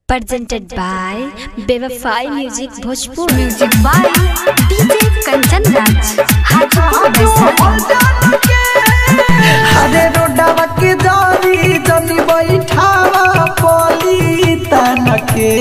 presented by Bevafai Music Bhojpur. Music by DJ Kanchan Raj Hajipur Vaishali हरे रोडवा के दरी जनी बैठावा पली तनके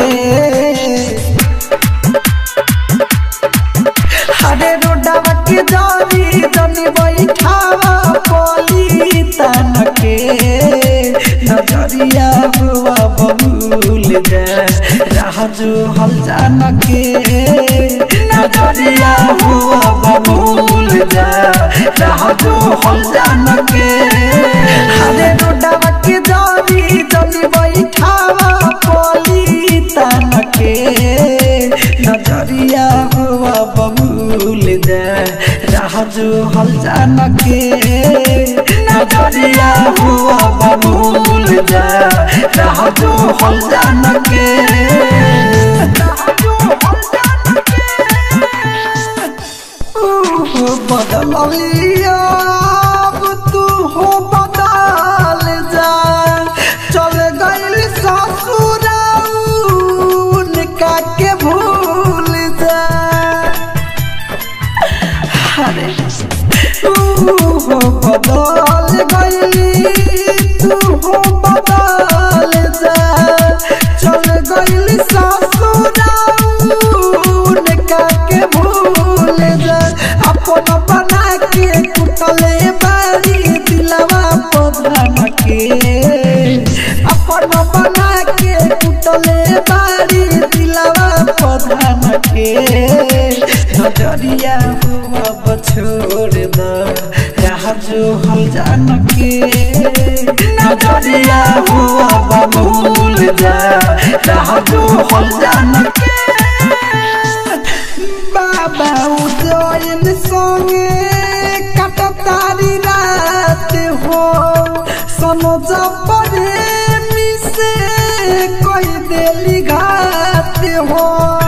हरे रोडवा के दरी जनी बैठावा पली तनके नजरिया हुआ बबूल जा राह जो हल जानके नजरिया हुआ बबूल जा राह जो हल जानके हरे रोडवा के दरी जनी बैठावा पली तनके नजरिया हुआ बबूल जा राह जो हल जानके नजरिया हुआ बबूल जा राह जो हल जानके बदलिया तू हो बदल जा चल गइल ससुराउन का के भूल जा अरे तू हो बदल गइली तू हो बदल जा चल गइल ससुराउन का के भूल जा अपन बना के कुटले बारी दिलवा प्रधान के अपन बना के कुटले बारी दिलवा प्रधान के नजरिया हुआ बछोड़ द यहाँ जो हम जान के नजरिया हुआ बबूल जा यहाँ जो हम जान के बाबा उदयन संगे कटतारी रात हो सनोज प्रेमी से कोई देली घात हो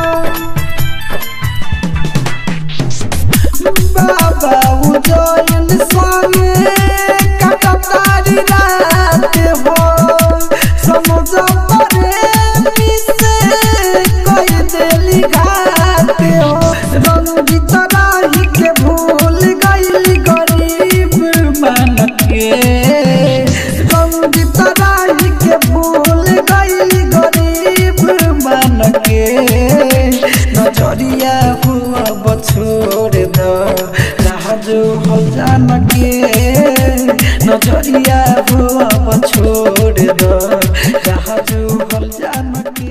बाबा उदयन संगे कटतारी रात हो सनोज प्रेमी से कोई देली घात हो रंजित राही के भूल गइली गरीब मन के रंजित राही के भूल गइली गरीब मन के नजरिया हुआ बछोड़ द राह जो हो जान के नजरिया हुआ बछोड़ द राह जो हो जान के